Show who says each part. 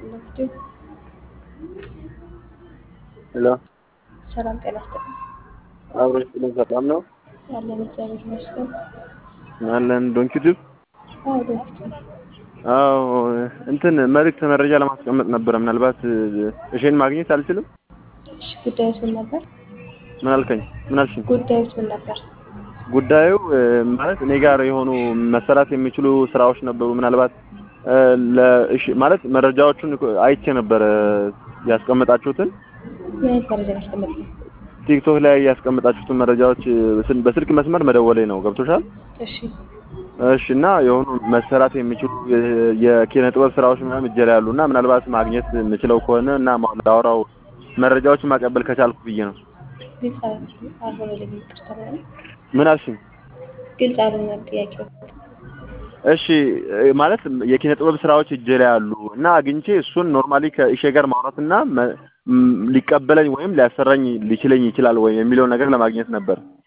Speaker 1: ይስጥልኝ።
Speaker 2: ሄሎ
Speaker 1: ሰላም ጤና ይስጥልኝ።
Speaker 2: አብሮ ይስጥልኝ። ሰላም ነው
Speaker 1: አለን እግዚአብሔር ይመስገን።
Speaker 2: አለን። ዶንኪ ዩቲዩብ
Speaker 1: አዎ ዶክት
Speaker 2: አዎ እንትን መልዕክት መረጃ ለማስቀመጥ ነበረ። ምናልባት እሺን ማግኘት አልችልም።
Speaker 1: እሺ ጉዳዩስ ምን ነበር?
Speaker 2: ምን አልከኝ? ምን አልሽኝ?
Speaker 1: ጉዳዩስ ምን ነበር?
Speaker 2: ጉዳዩ ማለት እኔ ጋር የሆኑ መሰራት የሚችሉ ስራዎች ነበሩ። ምናልባት ለእሺ ማለት መረጃዎቹን አይቼ ነበረ ያስቀመጣችሁትን
Speaker 1: ምን አይነት መረጃ ነው ያስቀመጥነው?
Speaker 2: ቲክቶክ ላይ ያስቀመጣችሁትን መረጃዎች በስልክ መስመር መደወሌ ነው። ገብቶሻል?
Speaker 1: እሺ
Speaker 2: እሺ እና የሆኑ መሰራት የሚችሉ የኪነ ጥበብ ስራዎች ምናምን እጄ ላይ ያሉ እና ምናልባት ማግኘት የምችለው ከሆነ እና ላወራው መረጃዎችን ማቀበል ከቻልኩ ብዬ ነው።
Speaker 1: ግልጽ አልሆነልኝም። ይቅርታ ማለት
Speaker 2: ምን አልሽኝ?
Speaker 1: ግልጽ አልሆነም ጥያቄው።
Speaker 2: እሺ ማለት የኪነ ጥበብ ስራዎች እጄ ላይ ያሉ እና አግኝቼ እሱን ኖርማሊ ከኢሼ ጋር ማውራትና ሊቀበለኝ ወይም ሊያሰራኝ ሊችለኝ ይችላል ወይ የሚለውን ነገር ለማግኘት ነበር።